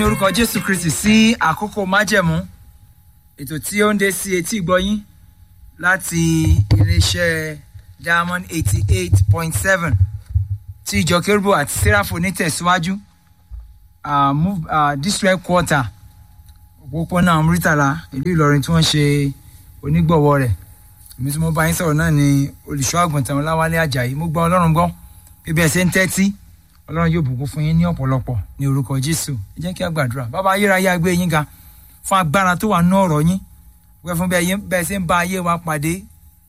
ní orúkọ jésù kristi sí àkókò májẹ̀mú ètò tí ó ń dé sí etí ìgbọ́yín láti iléeṣẹ́ diamond eighty eight point seven tí ìjọ kérúbù àti sẹ́ráfò ní tẹ̀síwájú uh, move, uh, district quarter òpópónà amúrítàlá ìlú ìlọrin tí wọ́n ṣe onígbọ̀wọ́ rẹ̀ èmi tí mo bá yín sọ̀rọ̀ náà ni olùṣọ́ àgùntàn ọláwálé ajayi mo gbọ́ ọlọ́run gbọ́ bí bí ẹ ṣe ń tẹ́tí ọlọ́run yóò bùkún fún yín ní ọ̀pọ̀lọpọ̀ ní orúkọ jésù ẹ jẹ́ kí a gbàdúrà bàbá ayérayé agbé yín ga fún agbára tó wà ní ọ̀rọ̀ yín wẹ́ fún bẹ́ẹ̀ ṣe ń bá ayé wa pàdé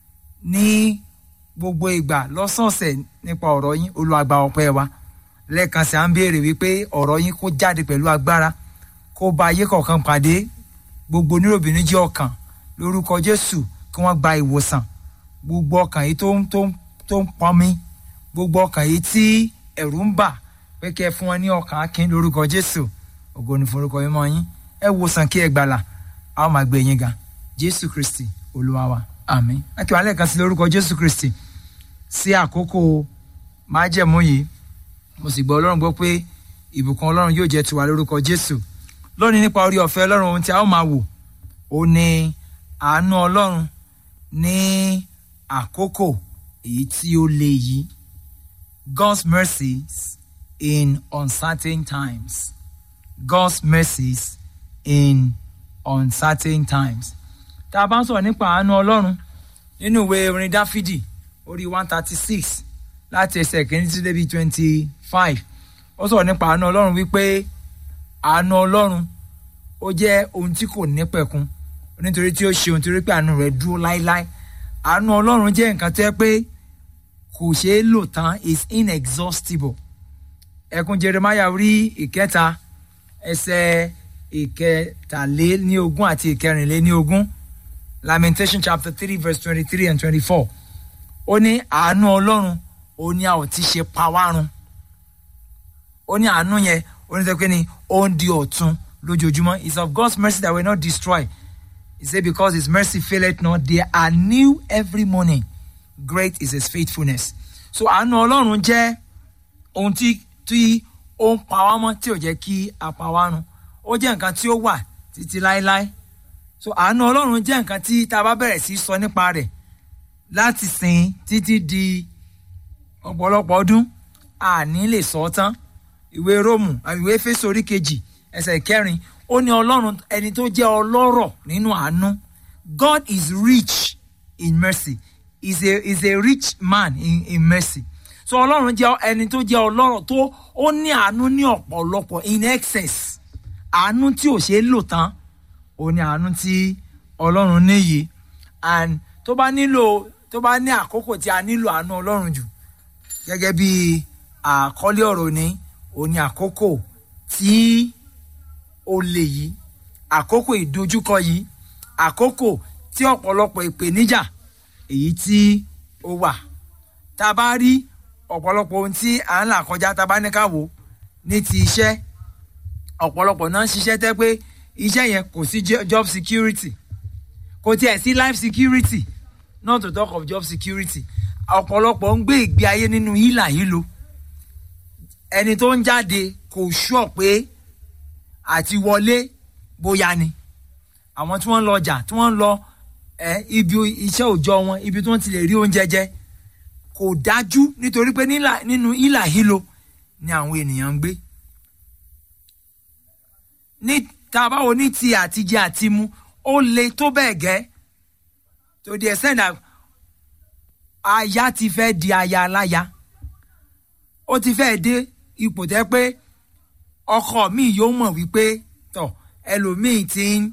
ní gbogbo ìgbà lọ́sọ̀ọ̀sẹ̀ nípa ọ̀rọ̀ yín olùwàgbà ọpẹ́ wa lẹ́ẹ̀kan sí à ń béèrè wípé ọ̀rọ̀ yín kó jáde pẹ̀lú agbára kó bá ayé kọ̀ọ̀kan pàdé gbogbo oníròbìnrin jẹ́ ọkàn lórúkọ jésù kí wọ́n gba ìwòsàn gbogbo ọkàn yìí tó ń tó ń tó ń pọnmi gbogbo ọkàn yìí tí ẹ̀rù ń bà pé kẹ́ ẹ fún wọn ní ọkàn akin lórúkọ jésù ògo ni forúkọ yín mọ́ yín ẹ wòsàn kí ẹ gbàlà a ó máa gbé yín ga jésù kristi olúwa wa àmín akíwá lẹ́ẹ̀kan sí lórúkọ jésù kristi sí àkókò májẹ̀mú yìí mo sì gbọ́ ọlọ́run gbọ́ pé ìbùkún ọlọ́run yóò jẹ́ tiwa lórúkọ jésù lónìí nípa orí ọ̀fẹ́ ọlọ́run ohun tí a ó máa wò ó ní àánú ọlọ́run ní àkókò èyí tí ó le yìí God's mercies in uncertain times God's mercies in uncertain times tá a bá ń sọ̀rọ̀ nípa àánú ọlọ́run nínú ìwé orin dáfídì orí one thirty six láti ẹsẹ̀ kìíní sí débi twenty five ó sọ̀rọ̀ nípa àánú ọlọ́run wípé àánú ọlọ́run ó jẹ́ ohun tí kò nípẹ̀kun nítorí tí ó ṣe ohun torí pé àánú rẹ̀ dúró láéláé àánú ọlọ́run jẹ́ nǹkan tó yẹ pé kò ṣeé lò tán is inexhaustible ẹkún jeremiah rí ìkẹta ẹsẹ̀ ìkẹtàléníogún àti ìkẹrìnléníogún lamentation chapter three verse twenty-three and twenty-four ó ní àánú ọlọ́run ó ní a ò ti ṣe pawárun ó ní àánú yẹn ó ní sẹ́kẹ́ ni ó ń di ọ̀tun lójoojúmọ́ it's of God's mercy that will not destroy he say because his mercy faileth not they are new every morning great is his faithfulness so àánú ọlọ́run jẹ́ ohun tí tí ó ń pa wá mọ́ tí ò jẹ́ kí a pa wá run ó jẹ́ nǹkan tí ó wà títí láéláé so àánú ọlọ́run jẹ́ nǹkan tí tá a bá bẹ̀rẹ̀ sí sọ nípa rẹ̀ láti sìn títí di ọ̀pọ̀lọpọ̀ ọdún àní lè sọ ọ́ tán ìwé róòmù ìwé Éfésù orí kejì ẹsẹ̀ kẹrin ó ní ọlọ́run ẹni tó jẹ́ ọlọ́rọ̀ nínú àánú God is rich in mercy is a is a rich man in in mercy so ọlọ́run jẹ́ ẹni tó jẹ́ ọlọ́rọ̀ tó ó ní àánú ní ọ̀pọ̀lọpọ̀ in excess àánú tí ò ṣeé lò tán ó ní àánú tí ọlọ́run níyì and tó bá nílò tó bá ní àkókò tí a nílò àánú ọlọ́run jù gẹ́gẹ́ bí àkọ́lé ọ̀rọ̀ ní ó ní àkókò tí ó lè yìí àkókò ìdojúkọ yìí àkókò tí ọ̀pọ̀lọpọ̀ ìpèníjà èyí tí ó wà tá a bá rí ọ̀pọ̀lọpọ̀ ohun tí à ń là kọjá tá a bá ní ká wò ní ti iṣẹ́ ọ̀pọ̀lọpọ̀ náà ń ṣiṣẹ́ tẹ́ pé iṣẹ́ yẹn kò sí job security kò tiẹ̀ sí life security not to talk of job security ọ̀pọ̀lọpọ̀ ń gbé ìgbé ayé nínú hílà hílo ẹni tó ń jáde kò ṣọ́ pé àti wọlé bóyá ni àwọn tí wọ́n ń lọ ọjà tí wọ́n ń lọ ẹ ibi iṣẹ́ òòjọ́ wọn ibi tí wọ́n ti lè rí oúnjẹ jẹ kò dájú nítorí pé nínú hílà hílo ni àwọn ènìyàn ń gbé ní tá a bá wo ní ti àtijẹ àti mu ó le tó bẹ́ẹ̀ gẹ́ to the extent that aya ti fẹ́ di aya aláya ó ti fẹ́ dé ipò tẹ́ pé ọkọ mi yóò mọ̀ wípé tọ̀ ẹlòmíì ti ń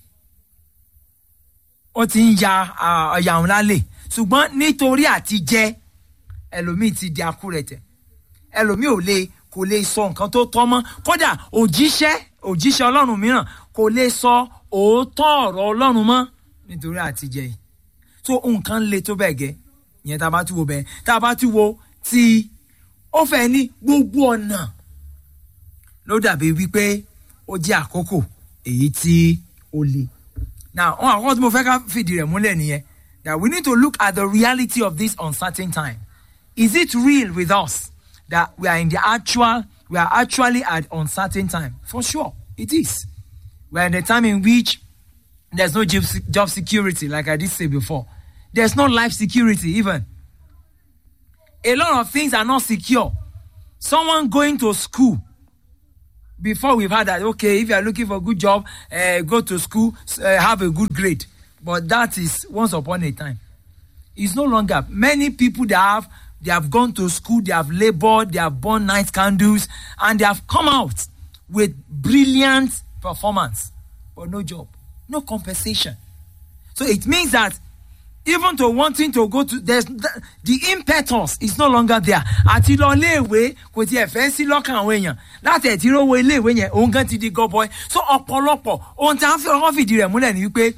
ó ti ń ya ọ̀yà òun lálẹ́ ṣùgbọ́n nítorí àti jẹ ẹlòmíì ti di akúrẹ̀tẹ̀ ẹlòmíì ò lè kò lè sọ nǹkan tó tọ́ mọ́ kódà òjíṣẹ́ òjíṣẹ́ ọlọ́run mìíràn kò lè sọ òótọ́ ọ̀rọ̀ ọlọ́run mọ́ nítorí àti jẹ yìí tó nǹkan le tó bẹ́ẹ̀ gẹ́ ìyẹn tá a bá tún wo bẹ́ẹ̀ tá a bá tún wo tí ó fẹ́ ní gbogbo ọ̀nà ló dàbí wípé ó jẹ́ àkókò èyí tí ó le now wọn àkọ́kọ́ tí mo fẹ́ ká fìdí rẹ̀ múlẹ̀ nìyẹn that we need to look at the reality of this uncertain time is it real with us that we are in the actual we are actually at uncertain time for sure It is. We're in a time in which there's no job, job security, like I did say before. There's no life security, even. A lot of things are not secure. Someone going to school, before we've had that, okay, if you are looking for a good job, uh, go to school, uh, have a good grade. But that is once upon a time. It's no longer. Many people that have they have gone to school, they have labored, they have burned night candles, and they have come out with brilliant performance, but no job, no compensation. So it means that even to wanting to go to there's the, the impetus is no longer there àti lọ iléèwé kò tiẹ̀ fẹ́ sí lọ́kàn àwọn èèyàn láti ẹ̀ tí rówó iléèwé yẹn òun gan ti di gọbọi so ọ̀pọ̀lọpọ̀ ohun tí a fi ọkọ̀ fìdí rẹ̀ múlẹ̀ ni wípé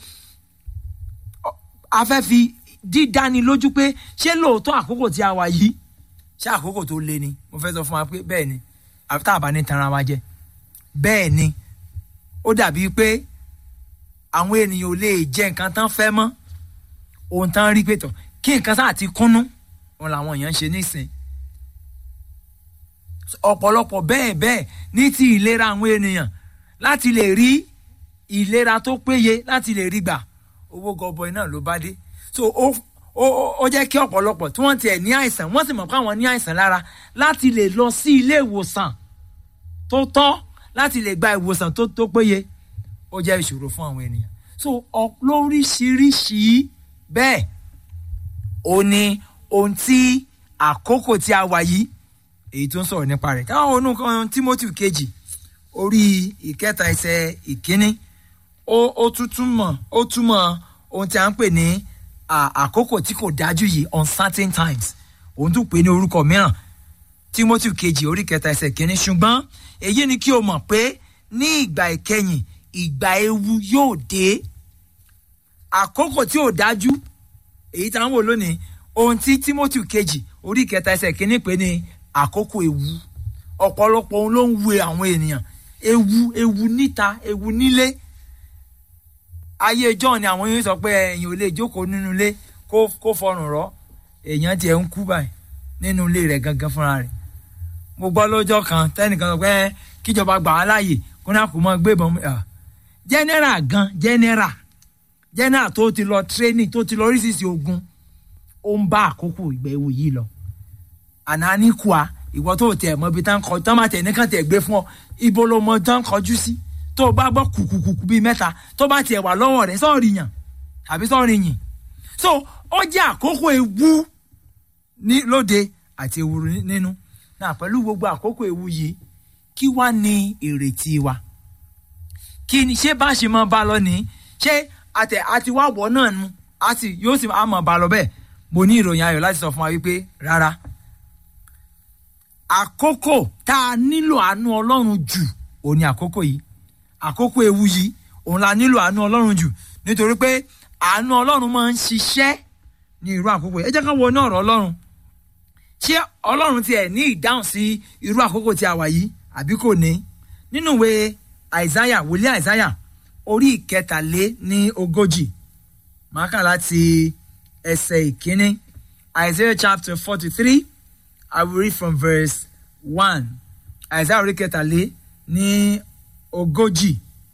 a fẹ́ fi dídáni lójú pé ṣé lóòótọ́ àkókò tí a wà yìí ṣé àkókò tó le ni mo fẹ́ sọ fún wa pé bẹ́ẹ̀ ni àfi tá a bá ní tanra wa jẹ bẹ́ẹ̀ ni ó dàbí pé àwọn ènìyàn ò lè jẹ nǹkan tán fẹ́ mọ́ ohun tán rí pé tọ̀ kí nǹkan sáà ti kúnnú wọn làwọn èèyàn ń ṣe nísìn ọ̀pọ̀lọpọ̀ bẹ́ẹ̀ bẹ́ẹ̀ ní ti ìlera àwọn ènìyàn láti lè rí ìlera tó péye láti lè rí gbà owó gọbọi náà ló bá dé so ó ó ó jẹ́ kí ọ̀pọ̀lọpọ̀ tí wọ́n tiẹ̀ ní àìsàn wọ́n sì mọ̀ pé àwọn ní àìsàn lára láti lè lọ sí ilé ìwòsàn tó tọ́ láti lè gba ìwòsàn tó tó péye ó jẹ́ ìṣòro fún àwọn ènìyàn so lóríṣiríṣi bẹ́ẹ̀ ó ní ohun tí àkókò tí a wà yìí èyí tó ń sọ̀rọ̀ nípa rẹ̀ káwọn onúkan Timothy kejì orí ìkẹta ẹsẹ̀ ìkíní ó ó tún túmọ̀ ó túmọ̀ ohun tí a ń pè ní àkókò tí kò dájú yìí uncertain times òun tún pè ní orúkọ mìíràn Timothy kejì orí kẹta ẹsẹ̀ ìkíní ṣùgbọ́n èyí ni kí o mọ̀ pé ní ìgbà ìkẹyìn ìgbà ewu yóò dé àkókò tí ò dájú èyí tá à ń wò lónìí ohun tí Timothy kejì orí kẹta ẹsẹ̀ kínní pé ní àkókò ewu ọ̀pọ̀lọpọ̀ ohun ló ń wu àwọn ènìyàn ewu ewu níta ewu nílé ayé john ni àwọn yóò sọ pé èèyàn ò lè jókòó nínú ilé kó kó fọrùn rọ èèyàn tiẹ̀ ń kú báyìí nínú ilé rẹ̀ gangan fúnra rẹ̀ mo gbọ́ lọ́jọ́ kan tẹ́nìkan sọ pé kíjọba gbà á láàyè kó náà kó mọ́ gbé ìbọn general gan general general tó ti lọ training tó ti lọ oríṣiríṣi ogun ó ń bá àkókò ìgbà ewu yìí lọ àná ní kùá ìwọ tó tẹ mọ ibi tán kọ tán máa tẹ nìkan tẹ gbé fún ọ ibo ló mọ tán kọjú sí tó o bá gbọ́ kùkùkùkù bíi mẹ́ta tó bá tiẹ̀ wà lọ́wọ́ rẹ̀ sọ́ọ̀rì yàn tàbí sọ́ọ̀rì yìn so ó jẹ́ àkókò ewu ní lóde àti ewu nínú náà pẹ̀lú gbogbo àkókò ewu yìí kí wá ní ìrètí wa kí ni ṣé bá ṣe máa bá lọ ní ṣé àtẹ àti wá wọ náà nu àti yóò sì máa bá lọ bẹ́ẹ̀ mo ní ìròyìn ayọ̀ láti sọ fún wa wípé rárá àkókò tá a nílò àánú ọlọ́run jù òun ni àkókò yìí àkókò ewu yìí òun la nílò àánú ọlọ́run jù nítorí pé àánú ọlọ́run máa ń ṣiṣẹ́ ní irú àkókò yìí ẹ jẹ́ ká wo ní ọ̀rọ̀ ọlọ́run ṣé ọlọ́run tiẹ̀ ní ìdáhùn sí irú àkókò tí a wà yìí àbí kò ní nínú ìwé àìsáyà wòlíì àìsáyà orí ìkẹtàlé ní ogójì máa kà láti ẹsẹ̀ ìkíní Isaiah chapter forty three I will read from verse one Isaiah orí kẹtàlé ní ogójì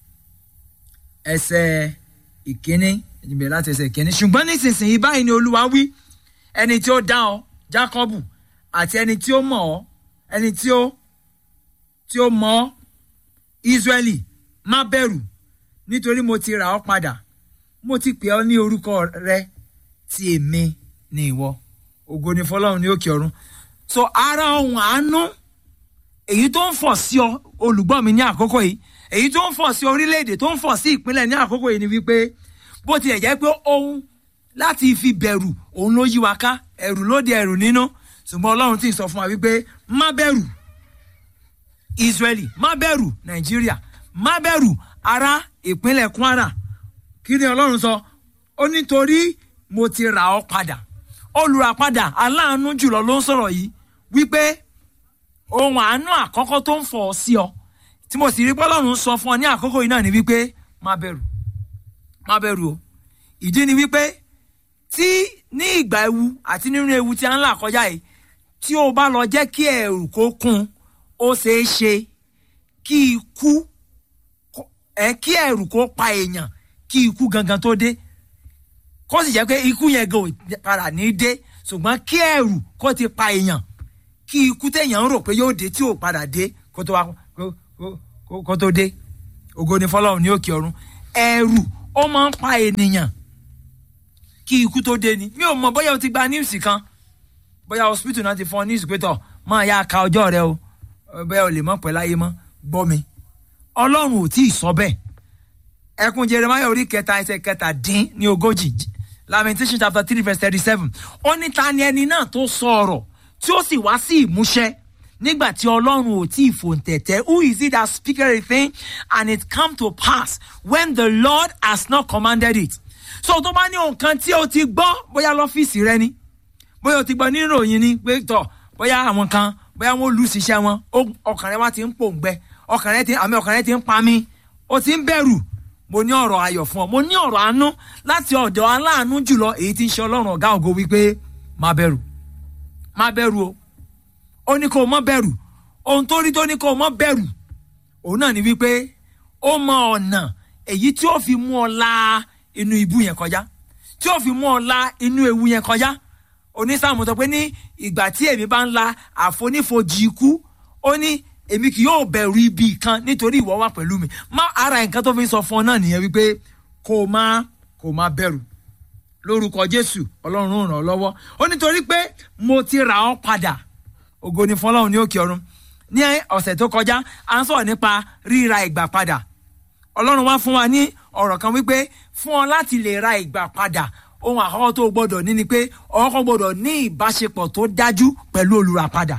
ẹsẹ̀ ìkíní ìbẹ̀rẹ̀ láti ẹsẹ̀ ìkíní ṣùgbọ́n nísinsìnyí báyìí ni Olúwa wí ẹni tí ó dá ọ Jákọ́bù àti ẹni tí ó mọ̀ ọ́ ẹni tí ó tí ó mọ̀ ọ́ Ísírẹ́lì má bẹ̀rù nítorí mo ti rà ọ́ padà mo ti pè ọ́ ní orúkọ rẹ tí èmi ni ìwọ ògo ni fọ́lọ́run ní òkè ọ̀run so ara ohun àánú èyí tó ń fọ̀ sí ọ olùgbọ́ mi ní àkókò yìí èyí tó ń fọ̀ sí orílẹ̀-èdè tó ń fọ̀ sí ìpínlẹ̀ ní àkókò yìí ni wípé bó tilẹ̀ jẹ́ pé ohun láti fi bẹ̀rù òun ló yí wa ká ẹ̀rù ló di ẹ̀rù nínú ṣùgbọ́n ọlọ́run ti sọ fún wa wípé má bẹ̀rù Israeli má bẹ̀rù Nàìjíríà má bẹ̀rù ará ìpínlẹ̀ Kwara kí ni ọlọ́run sọ ó nítorí mo ti rà ọ́ padà olùràpadà aláàánú jùlọ ló ń sọ̀rọ̀ yìí wípé ohun àánú àkọ́kọ́ tó ń fọ̀ ọ́ sí ọ tí mo sì rí bọ́lọ́run sọ fún ọ ní àkókò yìí náà ni wípé má bẹ̀rù má bẹ̀rù o ìdí ni wípé tí ní ìgbà ewu àti nínú ewu tí a ń là kọjá yìí tí o bá lọ jẹ́ kí ẹ̀rù kó kún ó ṣeé ṣe kí ikú ẹ kí ẹ̀rù kó pa èèyàn kí ikú gangan tó dé kó sì jẹ́ pé ikú yẹn gan ò padà ní dé ṣùgbọ́n kí ẹ̀rù kó ti pa èèyàn kí ikú téèyàn ń rò pé yóò dé tí ò padà dé kó tó wá kó- kó- kó- kó tó dé ògo ni fọlọ́run ní òkè ọ̀run ẹ̀rù ó máa ń pa ènìyàn kí ikú tó dé ni mi ò mọ bóyá o ti gba níwùsì kan bóyá hospital náà ti fún ọ ní ìsìpétọ̀ máa yá ka ọjọ́ rẹ o bóyá o lè mọ̀ pẹ́ láyé mọ́ gbọ́ mi ọlọ́run ò tí ì sọ bẹ́ẹ̀ ẹkún jeremiah orí kẹta ẹsẹ̀ kẹta dín ní ogójì lamentation chapter three verse thirty seven ó ní ta ni ẹni náà tó sọ ọ̀rọ̀ tí ó sì wá sí ìmúṣẹ nígbà tí ọlọ́run ò tí ì fòǹtẹ̀tẹ̀ who is it that speaketh a thing and it come to pass when the lord has not commanded it so tó bá ní nǹkan tí o ti gbọ́ bóyá lọ́fíìsì rẹ ni bóyá o ti gbọ́ nínú ìròyìn ni pé tọ̀ bóyá àwọn kan bóyá wọ́n lù síṣẹ́ wọn ó- ọkàn rẹ wá ti ń pòǹgbẹ ọkàn rẹ ti àmì ọkàn rẹ ti ń pa mí o ti ń bẹ̀rù mo ní ọ̀rọ̀ ayọ̀ fún ọ mo ní ọ̀rọ̀ àánú láti ọ̀dọ̀ aláàánú jùlọ èyí tí ń ṣe ọlọ́run ọ̀gá ògo wípé má bẹ̀rù má bẹ̀rù o ó ní kó o má bẹ̀rù ohun tó rí tó ní kó o má bẹ̀rù òun náà ni wípé ó mọ ọ̀nà èyí tí ó fi mú ọ la inú ibú yẹn kọjá tí ó fi mú ọ la inú ewu yẹn kọjá onísàmù sọ pé ní ìgbà tí èmi bá ń la àfonífojì ikú ó ní èmi kì yóò bẹ̀rù ibi kan nítorí ìwọ wà pẹ̀lú mi má ara nǹkan tó fi ń sọ fún ọ náà nìyẹn wípé kó o má kó o má bẹ̀rù lórúkọ jésù ọlọ́run ó ràn ọ́ lọ́wọ́ ó nítorí pé mo ti rà ọ́ padà ògo ni fọlọ́run ní òkè ọ̀run ní ọ̀sẹ̀ tó kọjá à ń sọ̀rọ̀ nípa ríra ìgbà padà ọlọ́run wá fún wa ní ọ̀rọ̀ kan wípé fún ọ láti lè ra ìgbà padà ohun àkọ́kọ́ tó o gbọ́dọ̀ ní ni pé ọkọ̀ gbọ́dọ̀ ní ìbáṣepọ̀ tó dájú pẹ̀lú olùràpadà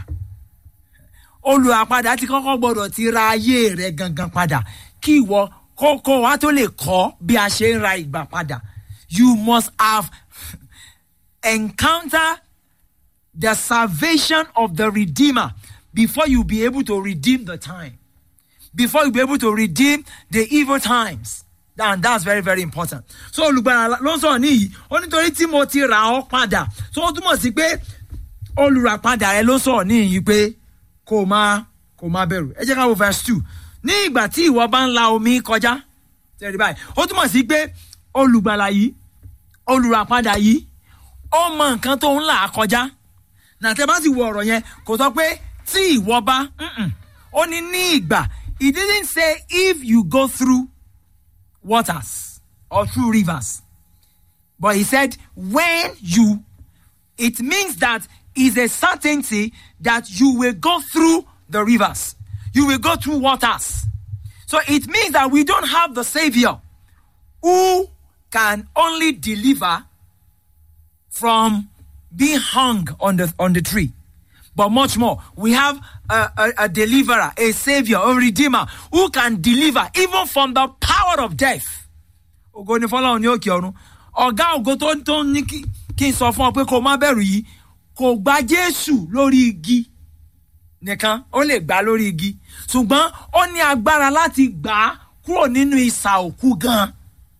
olùràpadà ti kọ́kọ́ gbọ́dọ̀ ti ra ayé rẹ̀ gangan padà kí ìwọ kókó wa tó lè kọ́ bí a ṣe ń ra ìgbà padà you must have encounter the salvation of the redeemer before you be able to redeem the time before you be able to redeem the evil times and that's very very important so olùgbàlà ló ń sọ̀rọ̀ níyì ó nítorí tí mo ti rà ọ́ padà so ó túmọ̀ sí pé olùràpadà rẹ ló sọ̀rọ̀ níyì pé kó o máa kó o máa bẹ̀rù ẹ jẹ́ ká wo verse two ní ìgbà tí ìwọ bá ń la omi kọjá tẹ̀rí báyìí ó túmọ̀ sí pé olùgbàlà yìí olùràpadà yìí ó mọ nǹkan tó ń là á kọjá nàtẹ́ bá sì wo ọ̀rọ̀ yẹn kò sọ pé tí ìwọ bá mm-mm. ó ní ní ìgbà he didn't say if you go through waters or through rivers but he said when you it means that is a certainty that you will go through the rivers you will go through waters so it means that we don't have the savior who can only deliver from being hung on the on the tree but much more we have a, a, a deliverer a savior a redeemer who can deliver even from the power of death ògo ni fọlọ́run ní òkè ọ̀run ọ̀gá ògo tó ń tó ń ní kí kí n sọ fún ọ pé kó o má bẹ̀rù yìí kò gba jésù lórí igi nìkan ó lè gbà lórí igi ṣùgbọ́n ó ní agbára láti gbà á kúrò nínú ìsà òkú gan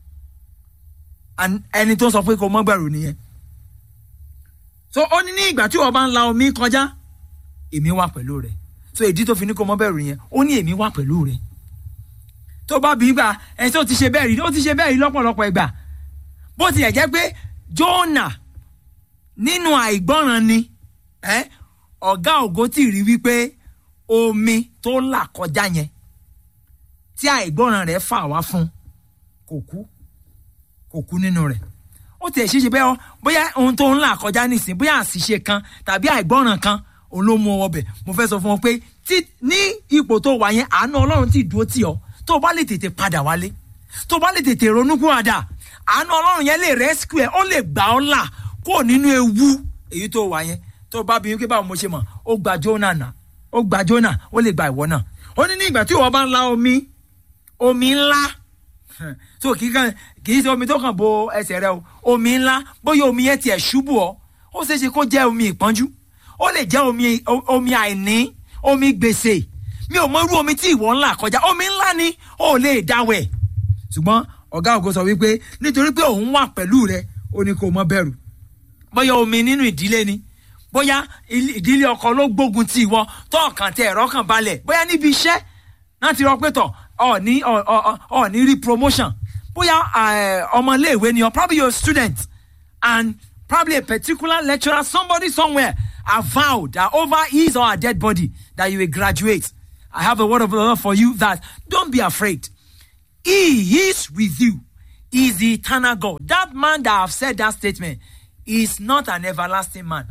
ẹni tó sọ pé kó o má bẹ̀rù nìyẹn so ó ní ní ìgbà tí wọ́n bá ń la omi kọjá èmi wà pẹ̀lú rẹ̀ so ìdí tó fi ní kó mọ́ bẹ̀rù yẹn ó ní èmi wà pẹ̀lú rẹ̀ tó bá bí gbà ẹ̀ tó ti ṣe bẹ́ẹ̀ rí ó ti ṣe bẹ́ẹ̀ rí lọ́pọ̀lọpọ̀ ìgbà bó tilẹ̀ jẹ́ pé Jónà nínú àìgbọ́ràn ni ẹ́ ọ̀gá ògo tí rí wípé omi tó là kọjá yẹn tí àìgbọ́ràn rẹ̀ fà wá fún kò kú kò kú nínú rẹ̀ ó tiẹ̀ ṣeéṣe bẹ́ẹ̀ ọ bóyá ohun tó ń là kọjá nísìn bóyá àṣìṣe kan tàbí àìgbọ́ràn kan òun ló mú ọ ọbẹ̀ mo fẹ́ sọ fún ọ pé tí ní ipò tó wà yẹn àánú ọlọ́run ti dúró tì ọ́ tó o bá lè tètè padà wálé tó o bá lè tètè ronú kúràdà àánú ọlọ́run yẹn lè rescue ẹ ó lè gbà ọ́ là kó nínú ewu èyí tó wà yẹn tó o bá bí wípé báwo mo ṣe mọ̀ ó gba Jónà nà ó gba Jónà ó lè gba ìwọ náà ó ní ní ìgbà tí ìwọ bá ń la omi omi ńlá so kì í kan kì í ṣe omi tó kàn bo ẹsẹ̀ rẹ o omi ńlá bóyá omi yẹn tiẹ̀ ṣubú ọ ó ṣeé ṣe kó jẹ́ omi ìpọ́njú ó lè jẹ́ omi omi àìní omi gbèsè mi ò mọ irú omi tí ìwọ ńlá kọjá omi ńlá ni ó lè dáwẹ̀ ṣùgbọ́n ọ̀gá ògo sọ wípé nítorí pé òun wà pẹ̀lú rẹ ó ní kó má bẹ̀rù bóyá omi nínú ìdílé ni bóyá ìdílé ọkọ ló gbógun ti ìwọ tó ọkàn tẹ ẹ̀rọ kan balẹ̀ bóyá níbi iṣẹ́ láti rọ pé tọ̀ ọ ní ọ ọ ọ ní rí promotion bóyá eh, ọmọléèwé ni ọ probably you're a student and probably a particular lecturer somebody somewhere have vowed that over his or her dead body that you will graduate i have a word of the lord for you that don't be afraid he is with you he is the eternal god that man that have said that statement is not an everlasting man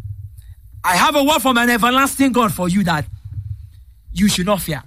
i have a word from an everlasting god for you that you should not fear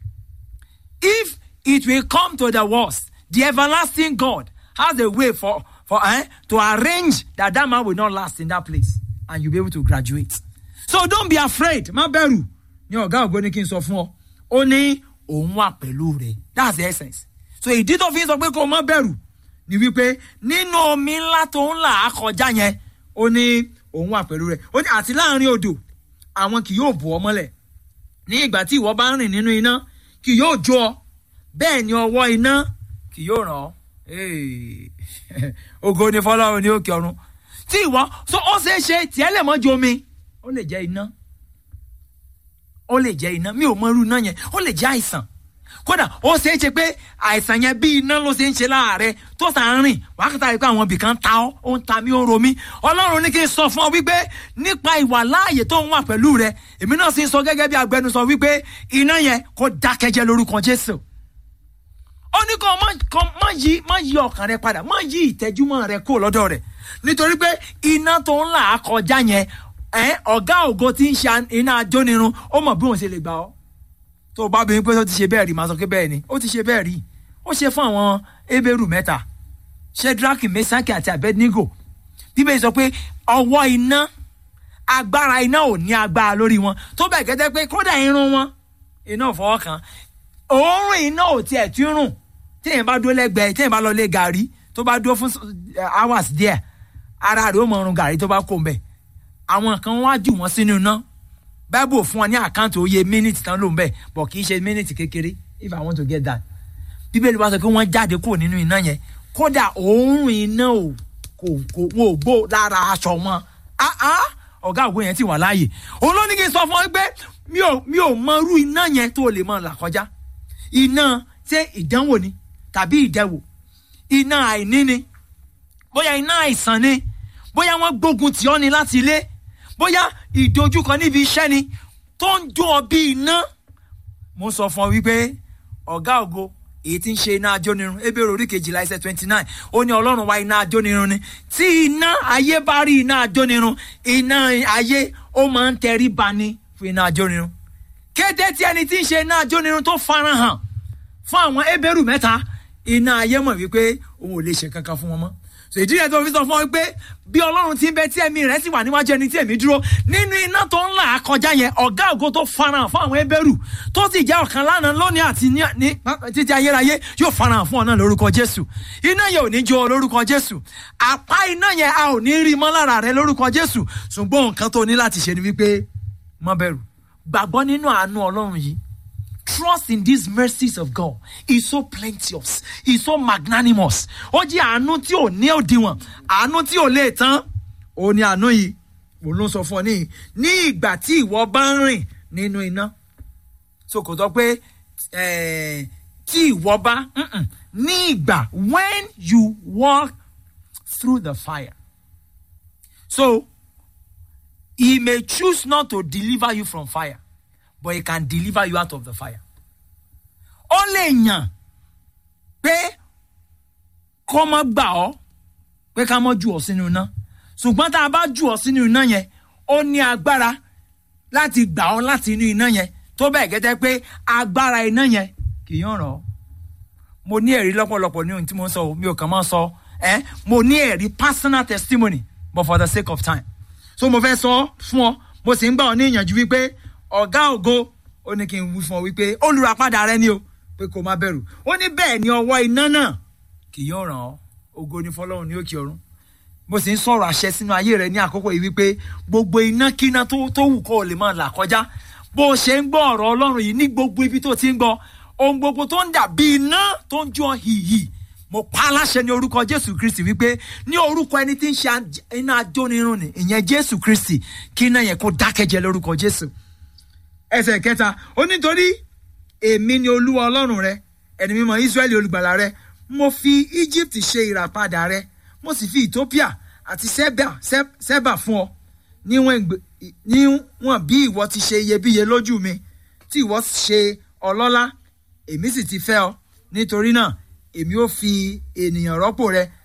if it will come to the worst the everlasting god has a way for for eh, to arrange that that man will not last in that place and you'll be able to graduate so don't be afraid má bẹ̀rù ní ọ̀gá ògbó ní kí n sọ fún ọ ó ní òun wà pẹ̀lú rẹ̀ that's the essence so ìdí tó fi ń sọ pé kó o má bẹ̀rù ni wípé nínú omi ńlá tó ń là á kọjá yẹn ó ní òun wà pẹ̀lú rẹ̀ ó ní àti láàrin odò àwọn kì yóò bò ọ mọ́lẹ̀ ní ìgbà tí ìwọ bá ń rìn nínú iná kì yóò jó ọ bẹ́ẹ̀ ni ọwọ́ iná kì yóò ràn ọ́ Hey. ògo ni fọlọ́run ní òkè ọ̀run tí ìwọ so ó ṣeé ṣe tiẹ̀ lè mọ́ ju omi ó lè jẹ́ iná ó lè jẹ́ iná mi ò mọ irú iná yẹn ó lè jẹ́ àìsàn kódà ó ṣeé ṣe pé àìsàn yẹn bí iná ló ṣe ń ṣe láàárẹ̀ tó sà ń rìn wákàtí àríkọ́ àwọn ibìkan ta ọ́ ó ń ta mí ó ń ro mí ọlọ́run ní kí n sọ fún ọ wípé nípa ìwà láàyè tó ń wà pẹ̀lú rẹ èmi náà sì ń sọ gẹ́gẹ́ bí agbẹnusọ wípé iná yẹn kó dákẹ́jẹ́ lórúkọ jésù ó ní kó má kó má yí má yí ọkàn rẹ padà má yí ìtẹ́júmọ́ rẹ kó lọ́dọ̀ rẹ̀ nítorí pé iná tó ń là á kọjá yẹn ẹ ọ̀gá ògo tí ń ṣe iná ajónirun ó mọ̀ bí òun ṣe lè gbà ọ́ tó o bá bí pé ó ti ṣe bẹ́ẹ̀ rí màá sọ pé bẹ́ẹ̀ ni ó ti ṣe bẹ́ẹ̀ rí ó ṣe fún àwọn ebéèrú mẹ́ta shedraki mesaki àti abednego bíbélì sọ pé ọwọ́ iná agbára iná ò ní agbára lórí wọn tó bẹ̀ gẹ́gẹ́ pé kódà irun wọn iná ò fọwọ́ kan òórùn iná ò tiẹ̀ tí ń rùn téèyàn bá dúró lẹ́gbẹ̀ẹ́ téèyàn bá lọ lé gàrí tó bá dúró fún hours díẹ̀ ara rẹ̀ ó mọ ọrùn gàrí tó bá kó mbẹ̀ àwọn kan wá jù wọ́n sínú iná bible fún wọn ní àkáǹtì òye mínítì tán ló ń bẹ̀ bọ̀ kì í ṣe mínítì kékeré if i want to get that bíbélì wá sọ pé wọ́n jáde kúrò nínú iná yẹn kódà òórùn iná ò kò kò wọn ò gbó lára aṣọ wọn ah ah ọ̀gá ògbó yẹn ti wà láàyè òun ló ní kí n sọ fún ọ pé mi ò mi ò mọ irú iná yẹn tó lè mọ là kọjá iná ṣé ìdánwò ni tàbí ìdẹwò iná àìní ni bóyá iná àìsàn ni bóyá wọ́n gbógun tì ọ́ ni láti ilé bóyá ìdojúkọ níbi iṣẹ́ ni tó ń jó ọ bí iná mo sọ fún ọ wípé ọ̀gá ògo èyí tí ń ṣe iná ajónirun ebèrè orí kejìlá ẹsẹ̀ twenty nine ó ní ọlọ́run wá iná ajónirun ni tí iná ayé bá rí iná ajónirun iná ayé ó máa ń tẹrí ba ni fún iná ajónirun kété tí ẹni tí ń ṣe iná ajónirun tó farahàn fún àwọn ebèrú mẹ́ta iná ayé mọ̀ wípé òun ò lè ṣe kankan fún wọn mọ́ so ìdí rẹ̀ tó fi sọ fún ọ pé bí ọlọ́run ti ń bẹ tí ẹ̀mí rẹ̀ sì wà níwájú ẹni tí ẹ̀mí dúró nínú iná tó ń là á kọjá yẹn ọ̀gá ògo tó farahàn fún àwọn ebèrú tó sì jẹ́ ọ̀kan lánàá lónìí àti ní ní títí ayérayé yóò farahàn fún ọ náà lórúkọ jésù iná yẹn ò ní jó ọ lórúkọ jésù àpá iná yẹn a ò ní rí mọ́ lára rẹ lórúkọ jésù ṣùgbọ́n nǹkan tó ní láti ṣe ni wípé má bẹ̀rù gbàgbọ́ nínú àánú ọlọ́run yìí trust in these mercies of God is so plenteous is so magnanimous ó jẹ́ àánú tí ò ní òdiwọ̀n àánú tí ò lè tán ó ní àánú yìí òun ló sọ fún ọ níyì ní ìgbà tí ìwọ bá ń rìn nínú iná so kò sọ pé tí ìwọ bá ní ìgbà when you walk through the fire so he may choose not to deliver you from fire but he can deliver you out of the fire. ó lè yàn pé kó má gbà ọ́ pé ká má jù ọ́ sínú iná ṣùgbọ́n tá a bá jù ọ́ sínú iná yẹn ó ní agbára láti gbà ọ́ láti inú iná yẹn tó bẹ́ẹ̀ gẹ́gẹ́ pé agbára iná yẹn kì í yàn ràn ọ́ mo ní ẹ̀rí lọ́pọ̀lọpọ̀ ní ohun tí mo ń sọ mi ò kàn máa sọ ẹ́ mo ní ẹ̀rí personal testimony but for the sake of time so mo fẹ́ sọ fún ọ mo sì ń gbà ọ́ ní ìyànjú wípé ọ̀gá ògo ó ní kí n wí fún ọ wípé olùràpadà rẹ ni o pé kó má bẹ̀rù ó ní bẹ́ẹ̀ ni ọwọ́ iná náà kì yóò ràn ọ́ ògo ni fọlọ́run ní òkè ọ̀run mo sì ń sọ̀rọ̀ àṣẹ sínú ayé rẹ ní àkókò yìí wípé gbogbo iná kíná tó tó wù kó o lè máa là kọjá bó o ṣe ń gbọ́ ọ̀rọ̀ ọlọ́run yìí ní gbogbo ibi tó ti ń gbọ́ ohun gbogbo tó ń dà bí iná tó ń jó hìhì mo pa á láṣẹ ní orúkọ jésù kristi wípé ní orúkọ ẹni tí ń ṣe iná ajónirun ni ìyẹn jésù kristi kí iná yẹn kó dákẹ́jẹ́ lórúkọ jésù ẹsẹ̀ kẹta ó nítorí èmi ni olúwa ọlọ́run rẹ ẹni mímọ́ israẹli olùgbàlà rẹ mo fi egypt ṣe ìràpadà rẹ mo sì fi ethiopia àti seba Seb- seba fún ọ níwọ̀n ìgbè- níwọ̀n bí ìwọ ti ṣe iyebíye lójú mi tí ìwọ ṣe ọlọ́lá èmi sì ti fẹ́ ọ nítorí náà èmi ó fi ènìyàn rọ́pò rẹ